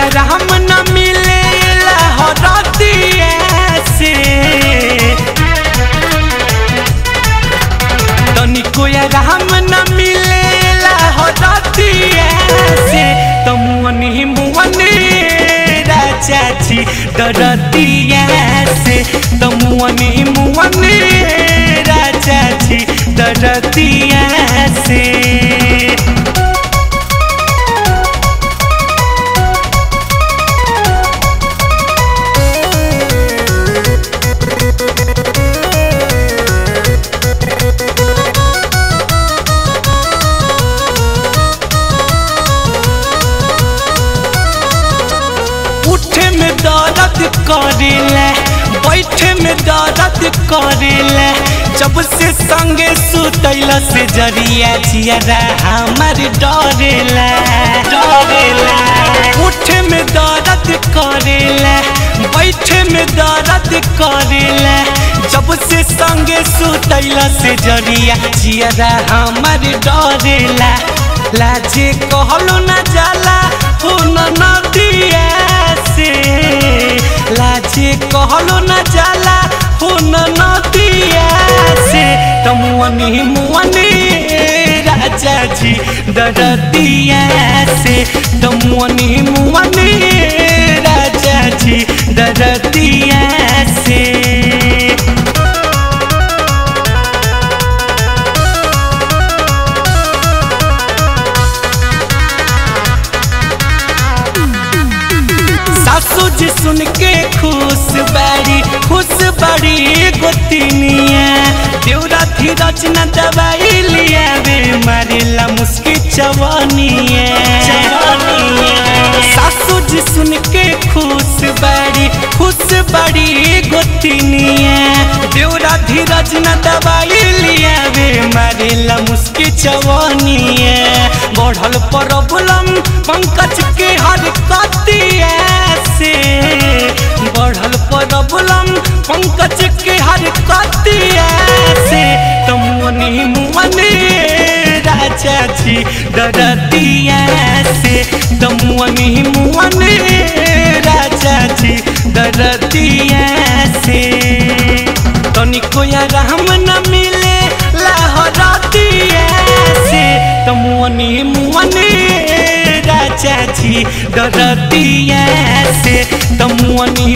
राम न मिले लहरतिया से तनिको राम न मिले लहरतिया से तमुअनी मुअनी राजा जी डरतिया से तमुअनी मुअनी राजा जी डरतिया से उठे में दर्द करेला बैठे में दर्द करेला जब से संगे सुतैल से जरिया जियारा हमार डरेला डरेला उठे में दर्द करेला बैठे में दर्द करेला जब से संगे सुतैल से जरिया जियारा हमार डरेला लाजे कहलो न जाला हो नदिया से लाजे कहलो न जाला हो नदिया से तमुअनी मुअनी राजा जी डरतिया से तमुअनी मुअनी राजा जी डरतिया से सासू जी सुन के खुश बाड़ी खुश बाड़ी गोतिनिया देवरा धीरज न दवाई लिया वे मारेला मुस्की चवनिया सासू जी सुन के खुश बाड़ी खुश बाड़ी गोतिनिया देवरा धीरज न दवाई लिया वे मारेला मुस्की चवनिया बढ़ल प्रॉब्लम पंकज के हर कतिया से बढ़ल प्रॉब्लम पंकज के हर कतिया से तमुनी मुअनी राजा जी डरतिया से तमुनी मुअनी राजा जी डरतिया से तनिको या राम न मिले लहरतिया से तमुनी मुअनी राजा जी डरतिया से तमुअनी